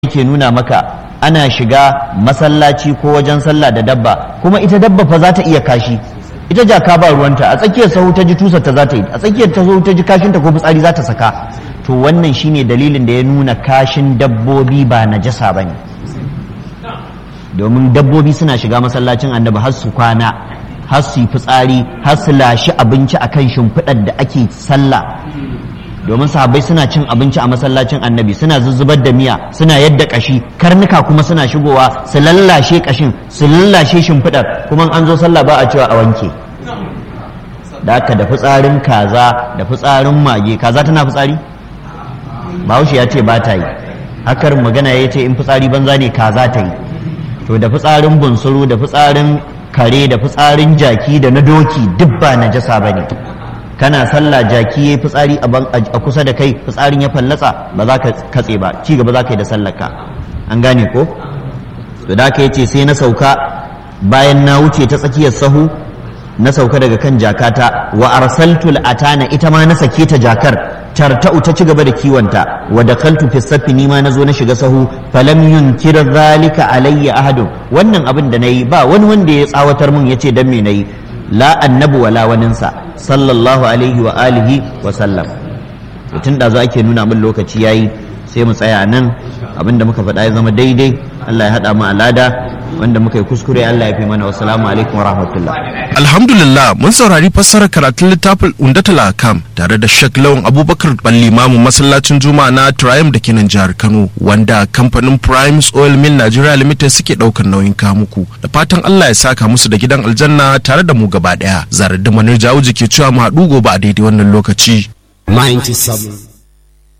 yake nuna maka ana shiga masallaci ko wajen sallah da dabba kuma ita dabba fa za ta iya kashi ita jaka ba ruwanta a tsakiyar sahu ta ji tusar ta za ta yi a tsakiyar ta sahu ta ji kashinta ko fitsari za ta saka to wannan shine dalilin da ya nuna kashin dabbobi ba najasa bane domin dabbobi suna shiga masallacin annabi har su kwana har su yi fitsari har su lashi abinci akan shimfiɗar da ake sallah domin sahabbai suna cin abinci a masallacin annabi suna zuzzubar da miya suna yadda kashi karnuka kuma suna shigowa su lallashe kashin su lallashe shimfiɗar kuma an zo sallah ba a cewa a wanke da aka da fitsarin kaza da fitsarin mage kaza tana fitsari bahaushe ya ce ba ta yi hakar magana ya ce in fitsari banza ne kaza ta yi to da fitsarin bunsuru da fitsarin kare da fitsarin jaki da na doki duk ba najasa ba ne kana sallah jaki ya fitsari a kusa da kai fitsarin ya fallatsa ba za ka katse ba ci gaba za ka yi da sallarka an gane ko to da ka yace sai na sauka bayan na wuce ta tsakiyar sahu na sauka daga kan jakata wa arsaltul atana ita ma na sake ta jakar tarta'u ta ci gaba da kiwonta wa dakaltu fi saffi ni ma na zo na shiga sahu falam yunkir zalika alayya ahadun wannan abin da nayi ba wani wanda ya tsawatar mun yace dan me nayi la annabu wala waninsa sallallahu alaihi wa alihi wa sallam tun da za ake nuna min lokaci yayi sai mu tsaya nan abinda muka faɗa ya zama daidai Allah ya haɗa mu alada wanda muka yi kuskure Allah ya fi mana wa salamu alaikum wa rahmatullah alhamdulillah mun saurari fassarar karatun littafin undatul akam tare da Sheikh Lawan Abubakar Ballimamu masallacin Juma'a na Triumph da ke nan jihar Kano wanda kamfanin Primes Oil Mill Nigeria Limited suke daukar nauyin kamuku da fatan Allah ya saka musu da gidan aljanna tare da mu gaba daya zarar da manar jawo ke cewa mu haɗu gobe a daidai wannan lokaci 97